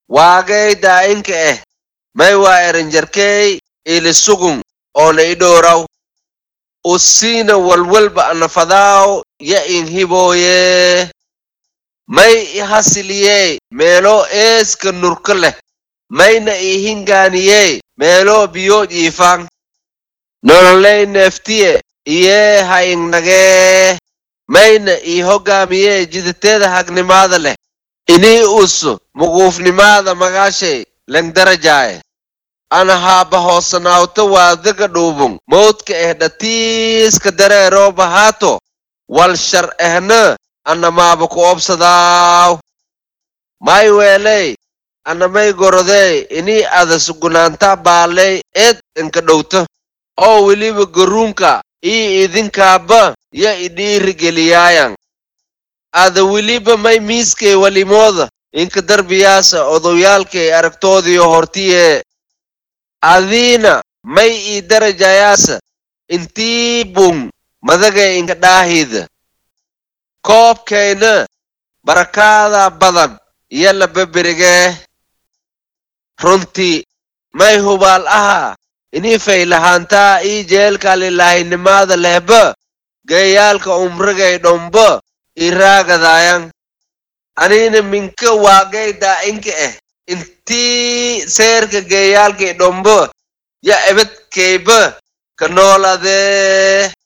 waagay daa'inka eh may waa eranjarkey ilisugun oona i dhowraw usiina walwalba anafadaaw ya in hibooye may i hasiliyee meelo eeska nurka leh mayna i hingaaniyee meelo biyo jiifan nololey neeftiye iyee ha ingnagee mayna ii hoggaamiyee jidateeda hagnimaada leh inii usu muquufnimaada magaashay lengdarajaaye ana haaba hoosanaawta waadaga dhuubun mawdka eh dhatiiska dareeroo bahaato wal shar ehna ana maaba ku obsadaaw may weeley ana may gorodey inii ada sugunaanta baaley eed inka dhowta oo weliba garuunka ii idinkaaba ya idhiirigeliyaayan ada weliba may miiskay walimooda inka darbiyaasa odowyaalkay aragtoodiyo hortiye adiina may ii darajayaasa intii bun madagay inka dhaahida koobkayna barakaada badan iyo lababerigee runtii may hubaal ahaa inii faylahaantaa ii jeelka lilaahinimada lehba geeyaalka umrigay dhomba ii raagadaayan aniina minka waagay daa'inka eh intii seerka geeyaalkay dhomba ya ebadkayba ka nooladee